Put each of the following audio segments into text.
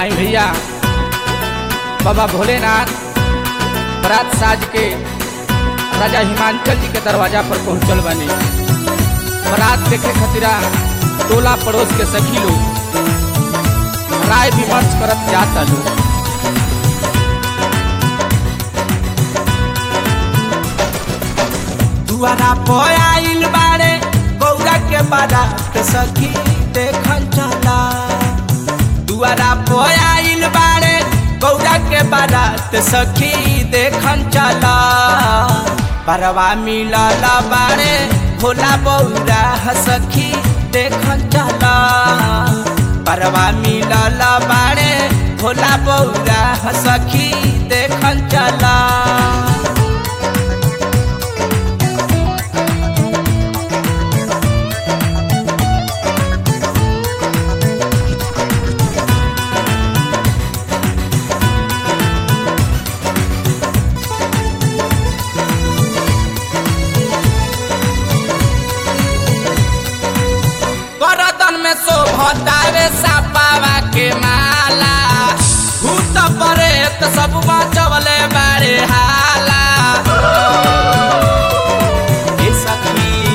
आई भैया बाबा भोलेनाथ बरात साज के राजा हिमांचल जी के दरवाजा पर पहुंचल बनी बरात देखे खतिरा टोला पड़ोस के सखी लोग राय विमर्श करत जाता लोग दुआरा पर आइल बारे गौरा के बारात सखी देखन चला दुआरा पर आइल बारे गौरा के बारात सखी देखन चला परवा मिलल बारे भोला बौरा सखी देखन चला परवा मिलल बारे भोला बौरा सखी देखन चला करदन में शोभतावे सापावा के माला भूत परेत सब बचवले बारे हाला ए सखी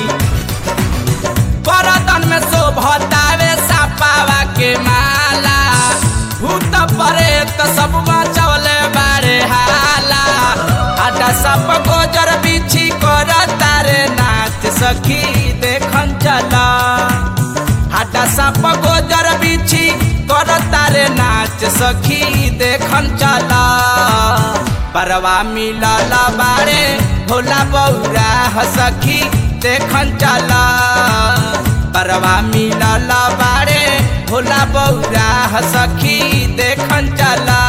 करदन में शोभतावे सापावा के माला भूत परेत सब बचवले बारे हाला आटा सब गोजर बिछी कर तारे नाच सखी देखन चला हाटा साप गोजर बिछी कर तारे नाच सखी देखन चला परवा मिलल बारे भोला बौरा सखी देखन चला परवा मिलल बारे भोला बौरा सखी देखन चला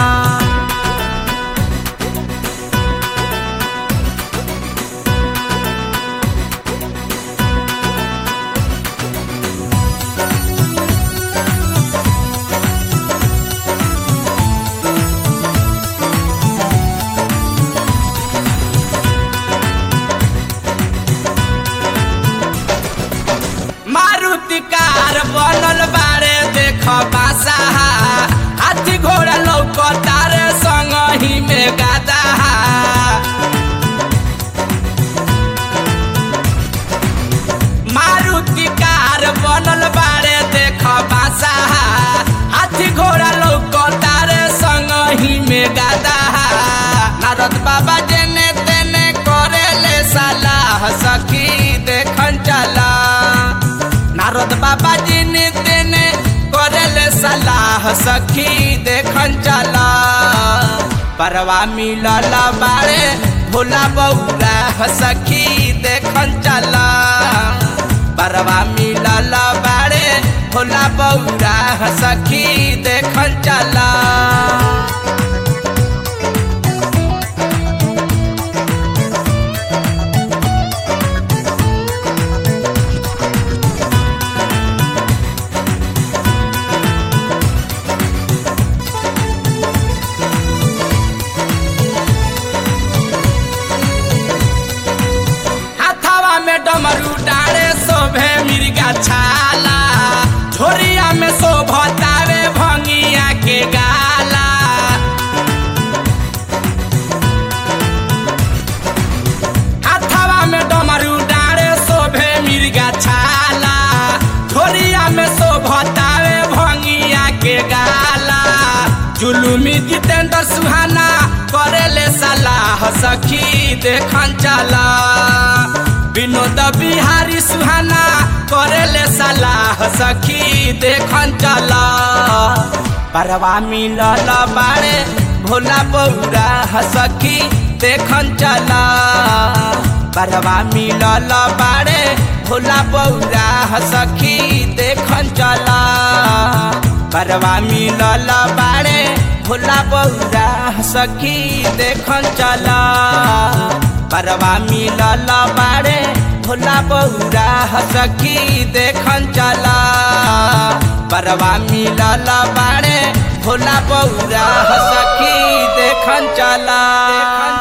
मारुति कार बनल बारे देख बासा हाथी घोड़ा लौक तारे संग ही में गादा मारुति कार बनल बारे देख बासा हाथी घोड़ा लौक तारे संग ही में गादा नारद बाबा जेने तेने करेले सलाह सखी देखन चला नारद बाबा जी ने तेने करेले सलाह सखी देखन चला परवा मिलल बारे भोला बौरा सखी देखन चला परवा मिलल बारे भोला बौरा सखी देखन चला हाथावा में डमरू डाले शोभे मिर्गा छाला झोरिया में शोभतावे भंगिया के गाला हाथावा में डमरू डाले शोभे मिर्गा छाला झोरिया में शोभतावे भंगिया के गाला जुलुमी जितेंद्र सुहाना करेले सलाह सखी देखन चला विनोद बिहारी सुहाना करेले सलाह सखी देखन चला परवा मिलल बारे भोला बौरा सखी देखन चला परवा मिलल बारे भोला बौरा सखी देखन चला परवा मिलल बारे भोला बौरा सखी देखन चला परवा मिलल बारे भोला बौरा सखी देखन चला परवा मिलल बारे भोला बौरा सखी देखन चला